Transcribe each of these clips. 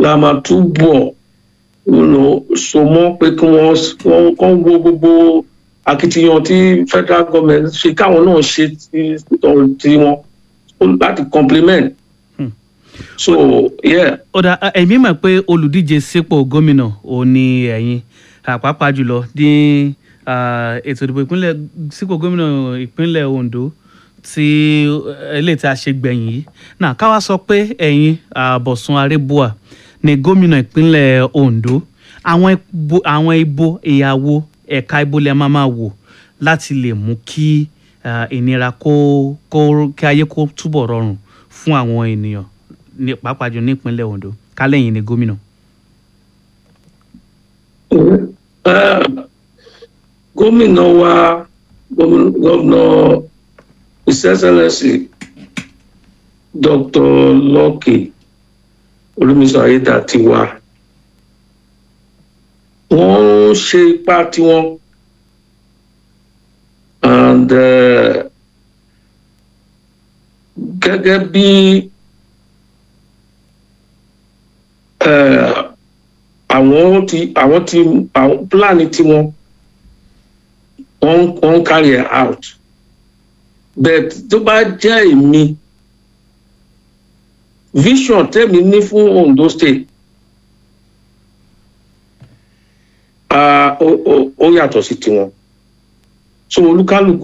la máa túbọ̀ you know, so mọ́ pé kí wọ́n wọ́n kàn wo gbogbo akitiyan tí federal government ṣe káwọn náà ṣe ti ti wọn láti complement. Hmm. so yeah. ó dà ẹ̀mí mọ̀ pé olùdíje sípò gómìnà ò ní ẹ̀yin àpapà jùlọ ní ah, ètò ìdìbò ìpínlẹ̀ sípò gómìnà ìpínlẹ̀ Ondo tí eléyìí tí a ṣe gbẹ̀yìn yìí náà káwá sọ pé ẹ̀yin ah, Bọ̀sùn Arẹ́bùà ní gómìnà ìpínlẹ̀ Ondo àwọn ibo àwọn ibo ìyàwó ẹ̀ka ibo lẹ máa máa wò láti lè mú kí ah, ìnira kó kó kí ayé kó túbọ̀ rọrùn fún àwọn ènìyàn ní pàápàá jù nípínlẹ̀ Ondo kálẹ̀yìn ní gómìnà. Eh, gómìnà wa gómìn- gómìnà his excellency dr Lucky olùmísọ ayédàtiwa wọ́n ń ṣe ipá tiwọn and eh, gẹ́gẹ́ bí eh, àwọn ti àwọn ti àwọn pílánì tiwọn wọ́n wọ́n ń carry it out but tó bá jẹ́ èmi vision tèmi ní fún Ondo state ah, ó ó- ó yàtọ̀ sí tiwọn so olúkálùkù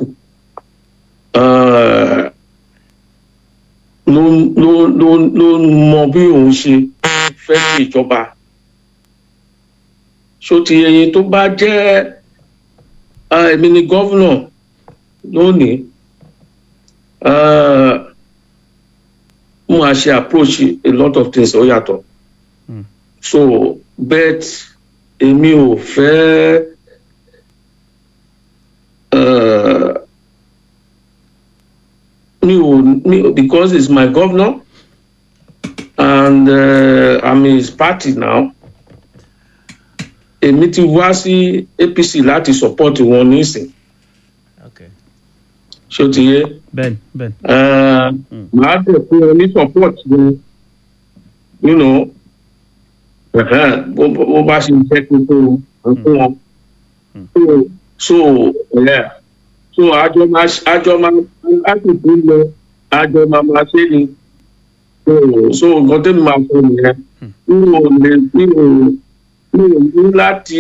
ah, ló ló ló ló mọ bí òun ṣe fẹ́ ṣe ìjọba so ti ẹyin tó bá jẹ́ ah, èmi ni gọ́vnọ̀ lónìí ah, mo máa ṣe approach a lot of things ó yàtọ̀ Mm. so bet èmi ò fẹ́ ah, mi ò mi because he's my governor and uh, I'm in his party now èmi ti wá sí APC láti support wọn nísìn Okay. ṣé ó ti yé bẹ́ẹ̀ni bẹ́ẹ̀ni. uh, màá dẹ̀ fún wọn ní support wọn you know uh-huh, bó bó- bó bá ṣe jẹ́ kí n tó wọn fún wọn so so yeah so àjọ máa ṣe- àjọ máa láti fún lọ àjọ máa máa ṣe ni so so nǹkan tẹ́mi máa sọ nìyẹn mi ò lè mi ò mi ò ní láti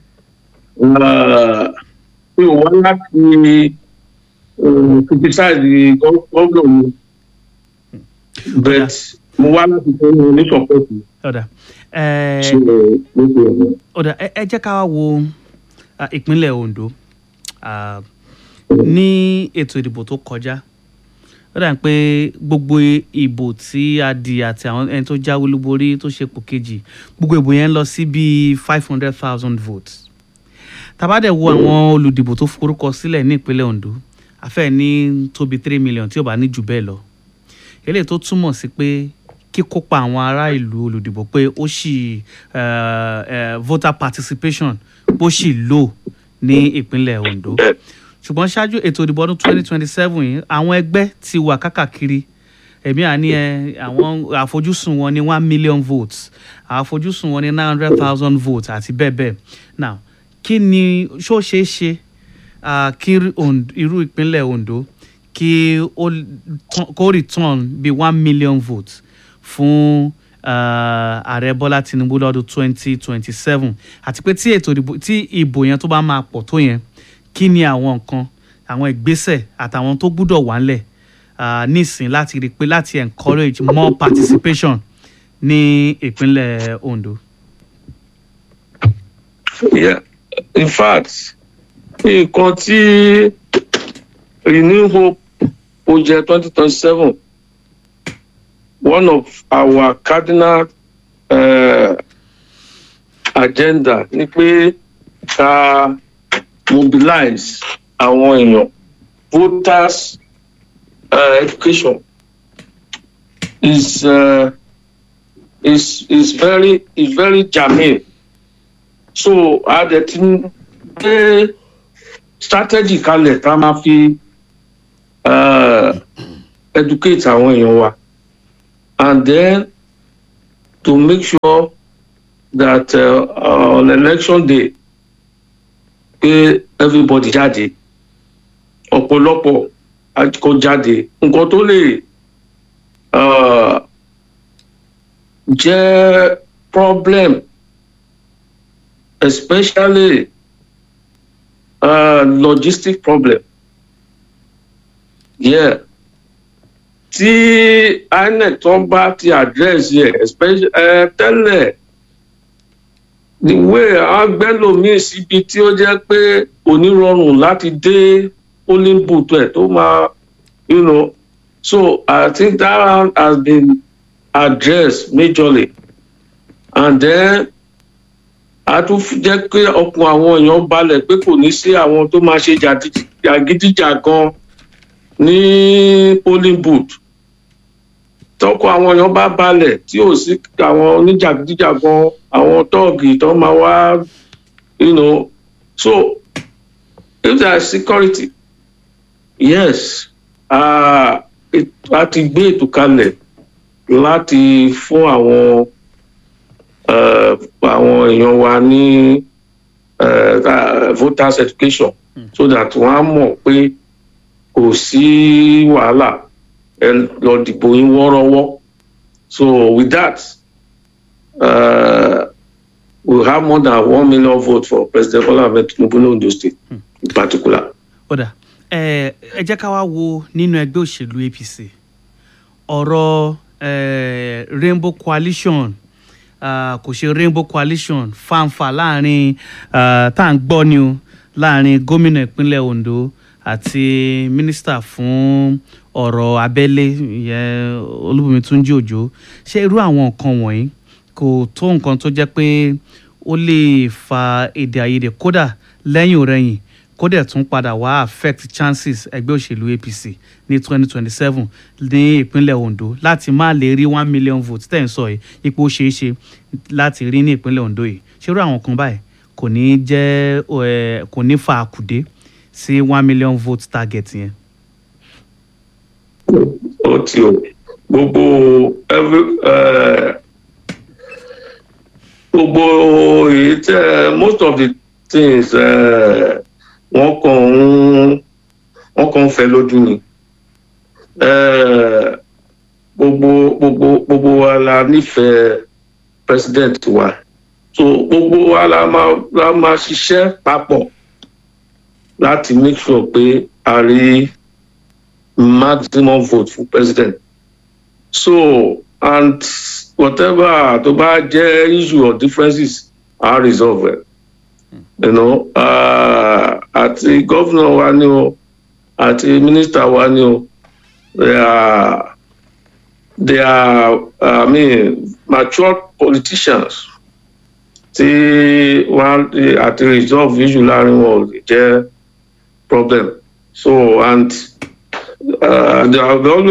uh, mi ò wá láti uh, criticize the gov- governor mi but mo wá láti fún wọn ní support mi. ọ̀dà ẹ̀ so mo fi ọ̀rọ̀. ọ̀dà ẹ ẹ jẹ́ ká wá wo ah, ìpínlẹ̀ Ondo ah, ní ètò ìdìbò tó kọjá ó dà pé gbogbo ìbò tí a di àti àwọn ẹni tó jáwé olúborí tó ṣe pò kejì gbogbo ìbò yẹn ń lọ sí bíi five hundred thousand votes tàbádẹ̀ wo àwọn olùdìbò tó forúkọ sílẹ̀ ní ìpínlẹ̀ Ondo àfẹ́ ní tóbi three million tí ò bá ní jù bẹ́ẹ̀ lọ eléyìí tó túmọ̀ sí pé kíkópa àwọn ará ìlú olùdìbò pé ó sì eh, eh, voter participation bó sì lò ní ìpínlẹ̀ Ondo ṣùgbọ́n ṣáájú ètò ìdìbò ọdún twenty twenty seven yìí àwọn ẹgbẹ́ ti wà kákàkiri ẹ̀mí àní ẹ àwọn àfojúsùn wọn ní one million votes àfojúsùn wọn ní nine hundred thousand votes àti bẹ́ẹ̀ bẹ́ẹ̀ now kí ni ṣó ṣeé ṣe ah, kí Ond- irú ìpínlẹ̀ Ondo kí ó tán- kó return bí one million votes fún ah, ààrẹ Bọ́lá Tinubu lọ́dún twenty twenty seven àti pé tí ètò ìdìbò tí ìbò yẹn tó bá máa pọ̀ tó yẹn kí ni àwọn nǹkan àwọn ìgbésẹ̀ àtàwọn tó gbúdọ̀ wà ńlẹ̀ ah, nísìn láti rí i pé láti encourage more participation ní ìpínlẹ̀ Ondo. Yeah. In fact, nǹkan tí Renew Hope project twenty twenty seven one of our cardinal uh, agenda ni pé ká mobilize àwọn èèyàn voters uh, education is uh, is is very is very germane so a dẹ̀ ti ń gbé strategy kalẹ̀ tá a máa fi uh, educate àwọn èèyàn wa and then to make sure that uh, on election day pé everybody jáde ọ̀pọ̀lọpọ̀ kó jáde nǹkan tó lè uh, jẹ́ problem especially uh, logistic problem yeah tí inec tó ń bá ti address yẹ especially uh, tẹ́lẹ̀ the way agbẹ́lòmíì síbi tí ó jẹ́ pé onírọ̀rùn láti dé polling booth ẹ̀ tó máa you know so i think that one has been addressed majorly and then a tún jẹ́ pé ọkùn àwọn èèyàn balẹ̀ pé kò ní sí àwọn tó máa ṣe jàgídíjàgan ní polling booth tọkọ àwọn èèyàn bá balẹ̀ tí ò sí àwọn oníjàgídíjàgan àwọn tọ́ọ̀gì tó máa wá you know so if there is security yes a ti gbé ètò kalẹ̀ láti fún àwọn àwọn èèyàn wa ní voters education so that wọ́n á mọ̀ pé kò sí wàhálà ẹ lọ dìbò yín wọ́rọ́wọ́ so with that uh, we have more than one million votes for president bola ahmed tinubu ní ondo state hmm. in particular. ọ̀dà ẹ jẹ́ ká wá wo nínú ẹgbẹ́ òṣèlú apc ọ̀rọ̀ rainbow coalition kò ṣe rainbow coalition fanfa láàrin tá à ń gbọ́ ni o láàrin gómìnà ìpínlẹ̀ ondo àti mínísítà fún ọ̀rọ̀ abẹ́lé ìyẹn olúbùnmi túnjí òjò ṣé irú àwọn nǹkan wọ̀nyí kò tó nǹkan tó jẹ́ pé ó lè fa èdè àìyedè kódà lẹ́yìn òrẹ́yìn kódà tún padà wá affect chances ẹgbẹ́ òṣèlú apc ní twenty twenty seven ní ìpínlẹ̀ ondo láti má lè rí one million votes tẹ̀ ń sọ yìí ipò ṣeé ṣe láti rí ní ìpínlẹ̀ ondo yìí ṣé irú àwọn kan báyìí kò ní jẹ́ kò ní fa àkùdé sí one million vote target yẹn. ó ti o gbogbo gbogbo èyí tẹ most of the things wọ́n kàn ń wọ́n kàn ń fẹ́ lójú ni gbogbo gbogbo gbogbo wa la nífẹ̀ẹ́ president wa so gbogbo wa la máa la máa ṣiṣẹ́ papọ̀ láti make sure pé a rí maximum vote for president so and whatever tó bá jẹ́ issue or differences are resolve it you know àti uh, governor wa ni o àti minister wa ni o they are they are uh, i mean mature politicians tí wọn àti resolve issue láàrin wọn ò lè jẹ problem so and uh, they have always